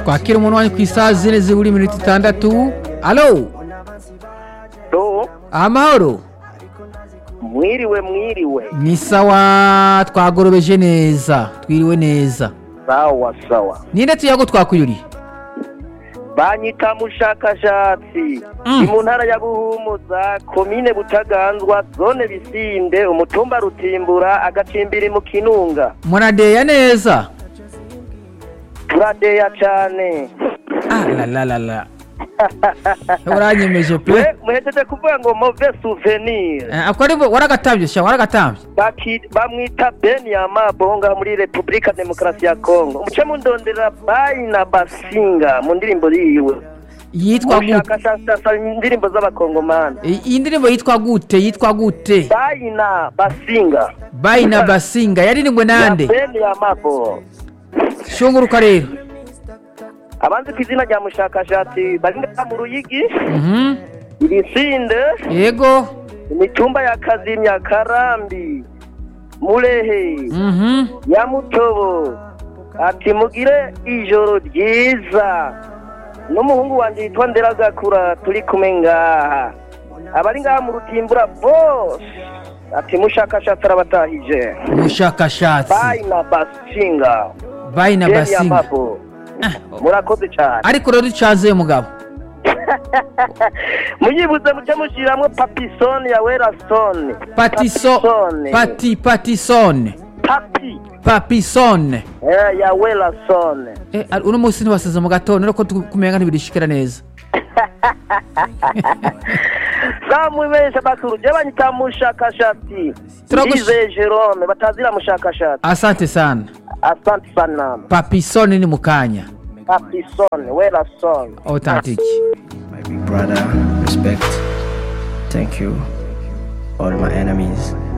twakira umuntu wanyu ku isaha zine zibura iminota itandatu alo do amahoro mwiriwe mwiriwe ni sawa twagorobeje neza twiriwe neza sawa sawa ninde tuyago twakwiriye banyita mushakashatsi Mm. ni mu ntara ya buhumuza komine butaganzwa zone bisinde umutumba rutimbura agacimbiri mu kinunga muradeya neza turadeya cane ah la la la la uranyemeje pe We- muhejeje kuvuga ngo move souvenir Eh, ako ari waragatambye sha waragatambye Baki- bamwita benyama bonga muri repubulika demokarasi ya kongo muce mundondera bayina basinga mu ndirimbo yiwe yitwa gute mushakashatsi asaba indirimbo z'abakongomani I- iyi ndirimbo yitwa gute yitwa gute bayina basinga bayina basinga yaririmbwe nande ya benyama bo shunguruka rero abanzi ku izina rya mushakashatsi bari ngaha mu ruyigi Mhm. ibisinde yego imitumba ya kazimya karambi murehe Mhm. ya mutobo ati mugire ijoro ryiza n'umuhungu wanjye yitwa nderagakura turi kumwe ngaha abari ngaha mu rutimbura bose ati mushakashatsi arabatahije mushakashatsi bayina basinga bayina Jeni basinga Amabo. murakoze cyane ariko rero ducanze mugabo muyibuze muce mushiramwo papisoni ya werasoni patiso Papisone. pati patisone papi papisone eh, ya werasoni Eh, ari- uno munsi ntibasize mu gatondo ariko kumenga ntibirishikira neza samwibesha bakuru je banyita mushakashatsi Turagush- ndize jerome batazira mushakashatsi asante sana asante sana papisone ni mukanya papisoni werasoni authentique My big brother, respect. Thank you, all my enemies.